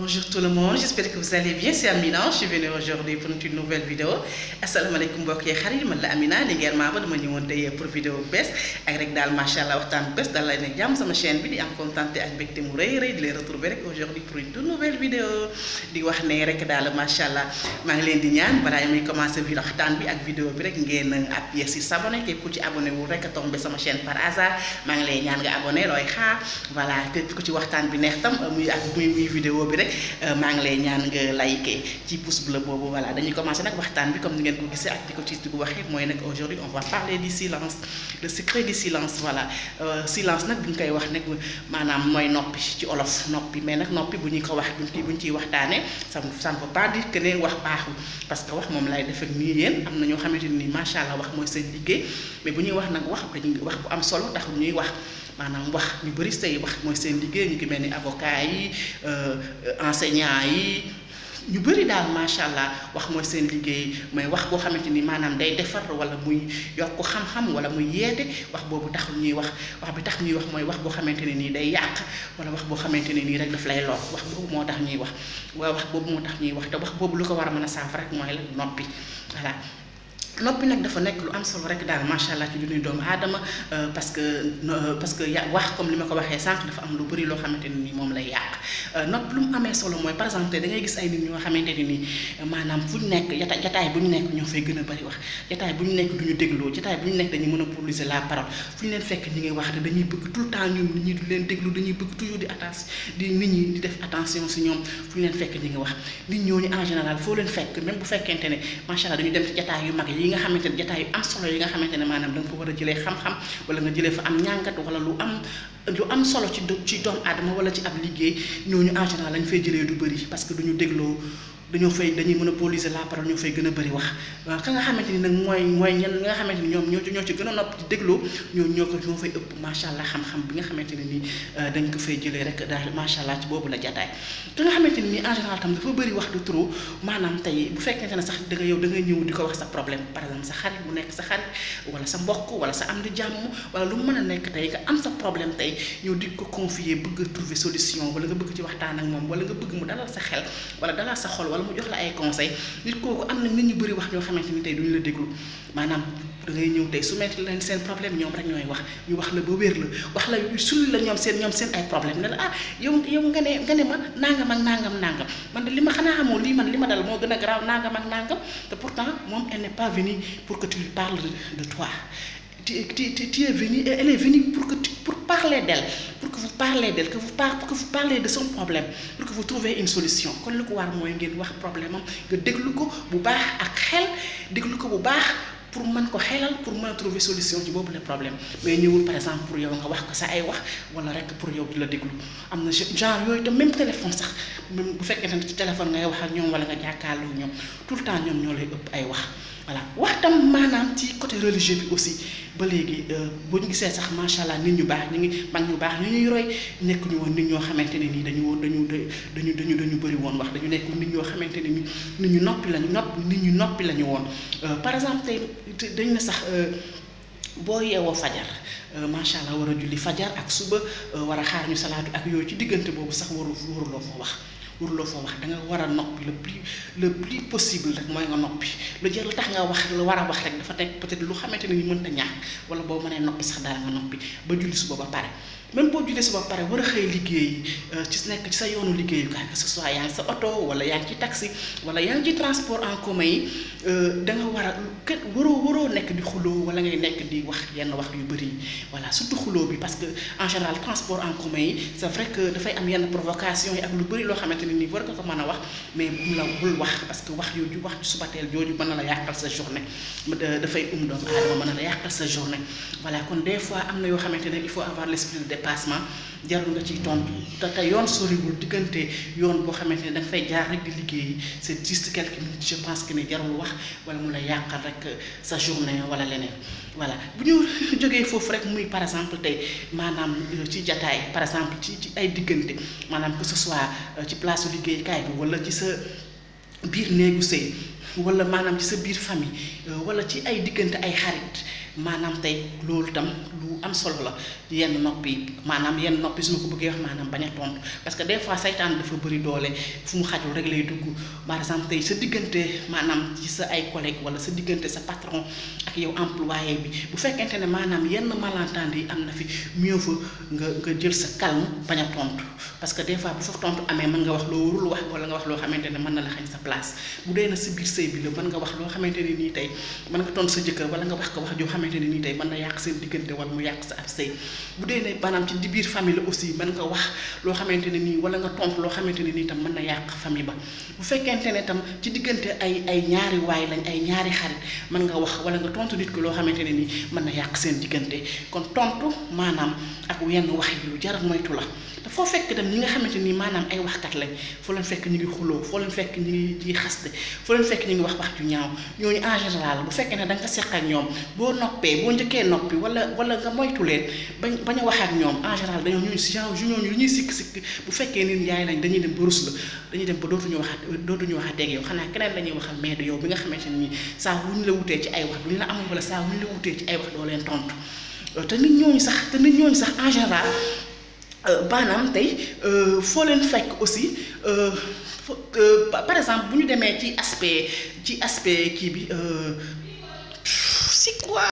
Bonjour tout le monde, j'espère que vous allez bien. C'est Amina, je suis venue aujourd'hui pour une nouvelle vidéo. asalaamaaleykum mbokk yi xarit man la Amina di ngeen maa ba dama ñëwoon tey pour vidéo bu bees ak rek daal macha allah waxtaan bu bees daal lay nekk jàmm sama chaîne bi di am contenté ak mbégte mu rëy rëy di leen retrouver rek aujourd'hui pour une toute nouvelle vidéo di wax ne rek daal macha allah maa ngi leen di ñaan balaa muy commencé bi waxtaan bi ak vidéo bi rek ngeen appuyé si s'abonner képp ku ci abonné wul rek tombé sama chaîne par hasard maa ngi lay ñaan nga abonné looy xaar voilà képp ku ci waxtaan bi neex tam muy ak muy muy vidéo bi rek maa ngi lay ñaan nga liké ci pouce bleu boobu voilà dañuy commencé nag waxtaan bi comme ni ngeen ko gisee ak di ko ci di ko waxee mooy nag aujourd'hui on va parler du silence le secret du silence voilà silence nag bu ñu koy wax nag maanaam mooy noppi ci olof noppi mais nag noppi bu ñu ko wax buñ bu ñu ciy waxtaanee ça ça ne veut pas dire que ne wax baaxul parce que wax moom lay def ak nii yéen am na ñoo xamante ni macha allah wax mooy seen liggéey mais bu ñuy wax nag wax dañuy wax bu am solo tax ñuy wax. maanaam wax ñu bëri say wax mooy seen liggéey ñu ngi mel ni avocat yi enseignant yi ñu bëri daal macha allah wax mooy seen liggéey mooy wax boo xamante ni maanaam day defar wala muy yokk xam-xam wala muy yeete wax boobu taxul ñuy wax wax bi tax ñuy wax mooy wax boo xamante ne nii day yàq wala wax boo xamante ne nii rek daf lay lor wax boobu moo tax ñuy wax waaye wax boobu moo tax ñuy wax te wax boobu lu ko war a mën a saafara rek mooy la noppi voilà. noppi nag dafa nekk lu am solo rek daal macha allah ci dundu doomu aadama parce que parce que ya wax comme li ma ko waxee sànq dafa am lu bëri loo xamante ne ni moom lay yàq nopp lu mu amee solo mooy par exemple da ngay gis ay nit ñoo xamante ne ni maanaam fu ñu nekk jata jataay bu ñu nekk ñoo fay gën a bëri wax jataay bu ñu nekk du ñu dégloo jataay bu ñu nekk dañuy monopoliser la parole fu ñu leen fekk ñi ngi wax te dañuy bëgg tout le temps ñoom nit ñi di leen déglu dañuy bëgg toujours di attention di nit ñi di def attention si ñoom fu ñu leen fekk ñi ngi wax nit ñooñu en général foo leen fekk même bu fekkente ne macha allah dañu dem ci jataay yu mag yi nga xamante ne jataay yu am solo yi nga xamante ne maanaam da nga fa war a jëlee xam-xam wala nga jëlee fa am ñàngat wala lu am lu am solo ci ci doomu aadama wala ci ab liggéey ñooñu en général lañ fay jëlee du bëri parce que duñu dégloo dañoo fay dañuy monopoliser la parole ñoo fay gën a bëri wax waaw ka nga xamante ni nag mooy mooy ñen nga xamante ni ñoom ñoo ñoo ci gën a nopp ci dégloo ñoo ñoo ko ñoo fay ëpp macha allah xam-xam bi nga xamante ne nii dañ ko fay jëlee rek daal macha allah ci boobu la jataay ka nga xamante ni nii en général tam dafa bëri wax du trop maanaam tey bu fekkente ne sax da nga yow da nga ñëw di ko wax sa problème par exemple sa xarit bu nekk sa xarit wala sa mbokk wala sa am di jàmm wala lu mu mën a nekk tey nga am sa problème tey ñëw di ko confier bëgg a trouver solution wala nga bëgg ci waxtaan ak moom wala nga bëgg mu dalal sa xel wala dalal sa xol wala mu jox la ay conseil nit kooku am na nit ñu bëri wax ñoo xamante ni tey duñu la déglu maanaam da ngay ñëw tey soumettre leen seen problème ñoom rek ñooy wax ñu wax la ba wér la wax la sulli la ñoom seen ñoom seen ay problème ne la ah yow yow nga ne nga ne ma nangam ak nangam nangam man de li ma xanaa xamoo lii man li ma dal moo gën a garaaw nangam ak nangam te pourtant moom elle n'est pas venue pour que tu lui parles de toi tu tu tu es venu elle est venue pour que tu pour parler d'elle pour que vous parlez d'elle que vous par pour que vous parlez de son problème pour que vous trouviez une solution kon li ko war mooy ngeen wax problème am nga déglu ko bu baax ak xel déglu ko bu baax pour mën ko xelal pour mën a trouver solution ci boobu le problème mais ñëwul par exemple pour yow nga wax ko sa ay wax wala rek pour yow di la déglu am na genre yooyu te même téléphone sax même bu fekkee ne ci téléphone ngay wax ak ñoom wala nga jàkkaarloo ñoom tout le temps ñoom ñoo lay ëpp ay wax voilà wax tam maanaam ci côté religieux bi aussi ba léegi bu ñu gisee sax macha allah nit ñu baax ñu ngi mag ñu baax ñu ñuy roy nekk ñu woon nit ñoo xamante ne nii dañu woon dañu dañu dañu dañu bëri woon wax dañu nekk nit ñoo xamante ne nii nit ñu noppi lañu nopp nit ñu noppi lañu woon par exemple tey dañ na sax boo yeewoo fajar macha allah war a julli fajar ak suba war a xaar ñu salaatu ak yooyu ci diggante boobu sax waru waruloo fa wax waruloo fa wax da nga war a noppi le plus le plus possible rek mooy nga noppi lu jël tax nga wax lu war a wax rek dafa nekk peut-être lu xamante ne ni mënta ñàkk wala boo mënee noppi sax daal nga noppi ba julli suba ba pare même boo jullee suba ba pare war a xëy liggéey ci nekk ci sa yoonu liggéeyukaay que ce soit yaa ngi sa oto wala yaa ngi ci taxi wala yaa ngi ci transport en commun yi da nga war a kenn waroo waroo nekk di xuloo wala ngay nekk di wax yenn wax yu bëri yi voilà surtout xuloo bi parce que en général transport en commun yi c'est vrai que dafay am yenn provocation yi ak lu bëri loo xamante ne nii war nga ko mën a wax mais bu la bul wax parce que wax yooyu wax ci subateel jooju mën na la yàqal sa journée dafay um doomu aadama mën na la yàqal sa journée voilà kon des fois am na yoo xamante ne il faut avoir l'esprit de dépassement jarul nga ciy tontu te te yoon soriwul diggante yoon boo xamante ne da nga fay jaar rek di liggéey c'est juste quelques minutes je pense que ne jarul wax wala mu la yàqal rek sa journée wala leneen voilà bu ñu jógee foofu rek muy par exemple tey maanaam ci jataay par exemple ci ci ay diggante maanaam que ce soit ci place su liggéeykaay bi wala ci sa biir néegu sëy wala maanaam ci sa biir famille wala ci ay diggante ay xarit maanaam tey loolu tam lu am solo la yenn noppi maanaam yenn noppi su ma ko bëggee wax maanaam bañ a tontu parce que des fois saytaan dafa bëri doole fu mu xajul rek lay dugg par exemple tey sa diggante maanaam ci sa ay collègues wala sa diggante sa patron ak yow employé bi bu fekkente ne maanaam yenn malentendu yi am na fi mieux vaut nga nga jël sa calme bañ a tontu parce que des fois bu fa tontu amee mën nga wax loo warul wax wala nga wax loo xamante ne mën na la xañ sa place bu dee na sa biir sëy bi la mën nga wax loo xamante ne nii tey mën nga tontu sa jëkkër wala nga wax ko wax joo xamante ne nii tey mën na yàq seen diggante wala mu yàq sa ab sëy bu dee ne maanaam ci di biir famille la aussi mën nga wax loo xamante ne nii wala nga tontu loo xamante ne nii tam mën na yàq famille ba bu fekkente ne tam ci diggante ay ay ñaari waay lañ ay ñaari xarit mën nga wax wala nga tontu nit ko loo xamante ne nii mën na yàq seen diggante kon tontu maanaam ak yenn wax yi lu jar moytu la te foo fekk dem ñi nga xamante nii maanaam ay waxkat lañ foo leen fekk ñu ngi xuloo foo leen fekk ñu ngi ñuy xaste foo leen fekk ñu ngi wax wax ju ñaaw ñooñu en général bu fekkee ne da nga ko seq ak ñoom boo noppee boo njëkkee noppi wala wala nga moytu leen bañ bañ a wax ak ñoom en général dañoo ñooñu si genre ñooñu lu ñuy sikk sikk bu fekkee nit yaay lañ dañuy dem ba rus la dañuy dem ba dootuñu waxaat dootuñu waxaat ak yow xanaa keneen la ñuy waxal mais du yow bi nga xamante ne nii saa wuñu la wutee ci ay wax duñu la amul wala saa wuñu la wutee ci ay wax doo leen tontu te nit ñooñu sax te nit ñooñu sax en général maanaam tey foo leen fekk aussi par exemple bu ñu demee ci aspect ci aspect kii bi c'est quoi